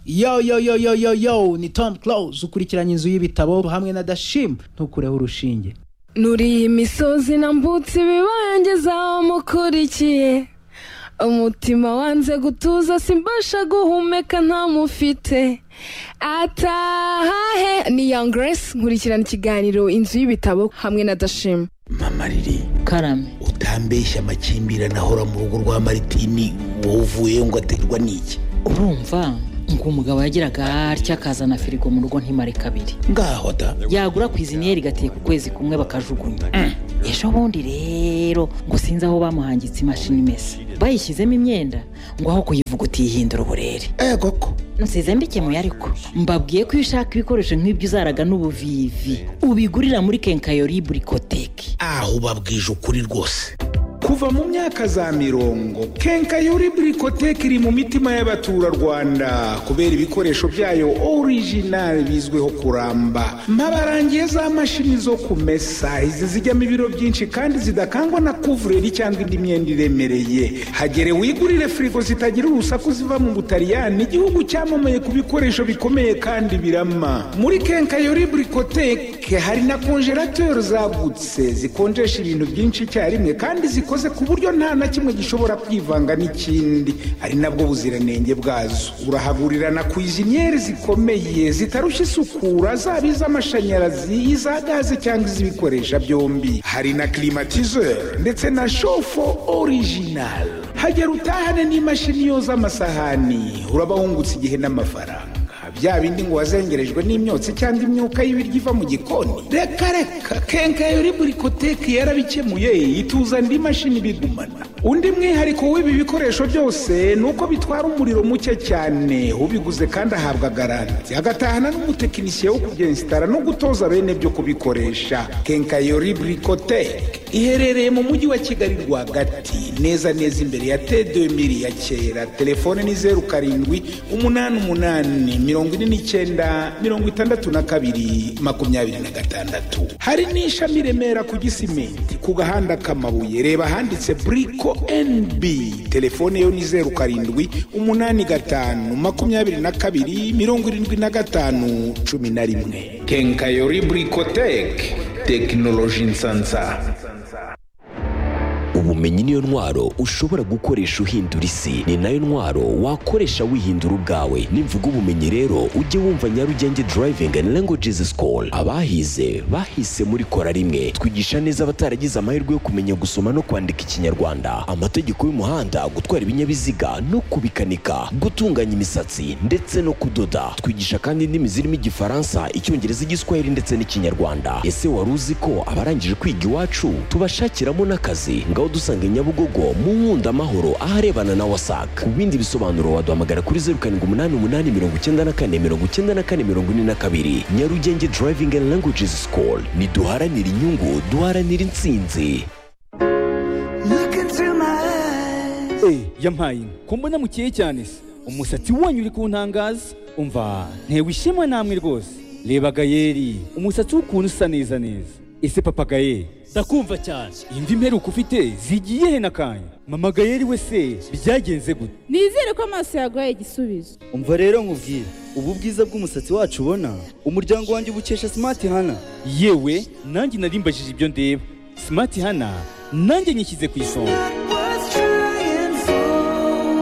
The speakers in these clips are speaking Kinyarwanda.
yo yo yo yo yo yo ni tom close ukurikiranye inzu y'ibitabo hamwe na dashim ntukureho urushinge nuriye imisozi nambutse ibibangiza mukurikiye umutima wanze gutuza simbasha guhumeka ntamufite atahahe ni young grace nkurikirana ikiganiro inzu y'ibitabo hamwe na dashima mama riri karame utambeshya amakimbirane ahora mu rugo rwa maritini wowe uvuyeyo ngo aterwa n'iki urumva ngo umugabo yagiraga atya akazana firigo mu rugo ntimare kabiri ngaho da yagura ku iziniyeri igateka ukwezi kumwe bakajugunya ejo bundi rero ngo sinzi aho bamuhangitse imashini imesa bayishyizemo imyenda ngo aho kuyivuga utiyihindura uburere eh koko nsize mbikemuye ariko mbabwiye ko iyo ushaka ibikoresho nk'ibyo uzaraga n'ubuvivi ubigurira muri kenkayori burikoteki aho ubabwije ukuri rwose kuva mu myaka za mirongo kenkayori burikoteke iri mu mitima y'abaturarwanda kubera ibikoresho byayo orijinali bizwiho kuramba mpabarangiye za mashini zo kumesa izi zijyamo ibiro byinshi kandi zidakangwa na kuvureri cyangwa indi myenda iremereye hagere wigurire firigo zitagira urusaku ziva mu butaliyani igihugu cyamamaye ku bikoresho bikomeye kandi birama muri kenkayori burikoteke hari na konjerateri zagutse zikonjesha ibintu byinshi icyarimwe kandi zikora zikoze ku buryo nta na kimwe gishobora kwivanga n'ikindi ari nabwo buziranenge bwazo urahagurira na kwiziniyeri zikomeye zitarushya isukura zaba iz'amashanyarazi iza gaze cyangwa iz'ibikoresha byombi hari na kirimatizeri ndetse na shofo orijinali hagera utahane n'imashini yoza amasahani urabahungutse igihe n'amafaranga bya bindi ngo wazengerejwe n'imyotsi cyangwa imyuka y'ibiryo iva mu gikoni reka reka kenkayori burikoteki yarabikemuye ituza andi mashini bigumana undi mwihariko w'ibi bikoresho byose ni uko bitwara umuriro muke cyane ubiguze kandi ahabwa garanti agatahana n'umutekinisiye wo kubyensitara no gutoza bene byo kubikoresha kenkayori burikoteki iherereye mu mujyi wa kigali rwagati neza neza imbere ya tedemiri ya kera telefone ni zeru karindwi umunani umunani mirongo ine n'icyenda mirongo itandatu na kabiri makumyabiri na gatandatu hari n'ishami remera ku gisimenti ku gahanda k'amabuye reba ahanditse buriko endi telefone yo ni zeru karindwi umunani gatanu makumyabiri na kabiri mirongo irindwi na gatanu cumi na rimwe kenkayori burikoteke tekinoloji nsansa ubumenyi niyo ntwaro ushobora gukoresha uhindura isi ni nayo ntwaro wakoresha wihindura ubwawe nimvuga ubumenyi rero ujye wumva nyarugenge driving and languages school abahize bahise muri kora rimwe twigisha neza abataragize amahirwe yo kumenya gusoma no kwandika ikinyarwanda amategeko y'umuhanda gutwara ibinyabiziga no kubikanika gutunganya imisatsi ndetse no kudoda twigisha kandi indimi zirimo igifaransa icyongereza igiswahili ndetse n'ikinyarwanda ese wari uzi ko abarangije kwiga iwacu tubashakiramo n'akazi ngaho dusanga nyabugogo mu nkunda amahoro aharebana na wasac ku bindi bisobanuro waduhamagara kuri zeru karindwi umunani umunani mirongo icyenda na kane mirongo icyenda na kane mirongo ine na kabiri nyarugenge driving and languages school ntiduharanira inyungu duharanira intsinzi Eh, yampaye inka ko mbona mukeye cyane se umusatsi wanyu uri kuntangaza umva ntewe ishema namwe rwose reba gayeri umusatsi w'ukuntu usa neza neza ese papa gayeri ndakumva cyane imvi imperuka ufite zigiye he n'akanya mama gayeri we se byagenze gute nizere ko amaso yaguhaye igisubizo umva rero nkubwire ubu bwiza bw'umusatsi wacu ubona umuryango wanjye ubukesha simati hana yewe nanjye narimbajije ibyo ndeba simati hana nanjye nyishyize ku isonga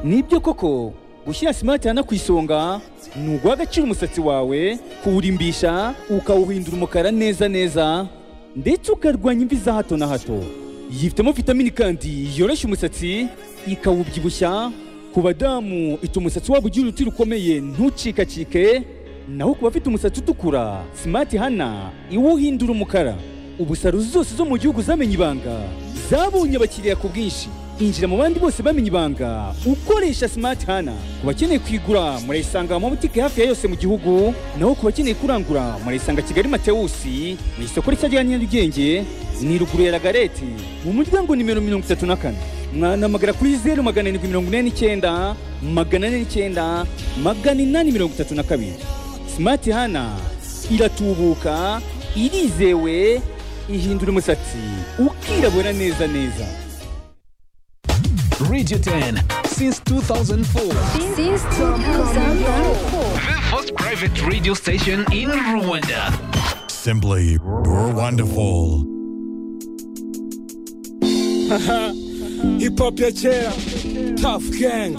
nibyo koko gushyira simati hana ku isonga ni uguha agaciro umusatsi wawe kuwurimbisha ukawuhindura umukara neza neza ndetse ukarwanya imvi za hato na hato yifitemo vitamini kandi yoroshya umusatsi ikawubyibushya ku badamu ituma umusatsi wabo ugira uruti rukomeye ntucikacike naho ku bafite umusatsi utukura simati hana iwuhindura umukara ubusaruzi zose zo mu gihugu zamenye ibanga zabonye abakiriya ku bwinshi injira mu bandi bose bamenye ibanga ukoresha simati hana ku bakeneye kwigura murayisanga mu mabutike hafi ya yose mu gihugu naho ku bakeneye kurangura murayisanga kigali matewusi mu isoko rishya rya nyarugenge ni ruguru ya ragarete mu muryango nimero mirongo itatu na kane mwanamagara kuri zeru magana arindwi mirongo ine n'icyenda magana ane n'icyenda magana inani mirongo itatu na kabiri simati hana iratubuka irizewe ihindura umusatsi ukirabura neza neza Radio 10 since 2004. Since 2004. The first private radio station in Rwanda. Simply wonderful. Hip hop ya kera Tough Gang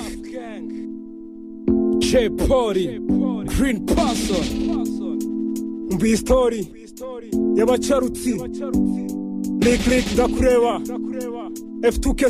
Che Pori Green Person Mbi history y'abacarutsi Lick Lick ndakureba F2K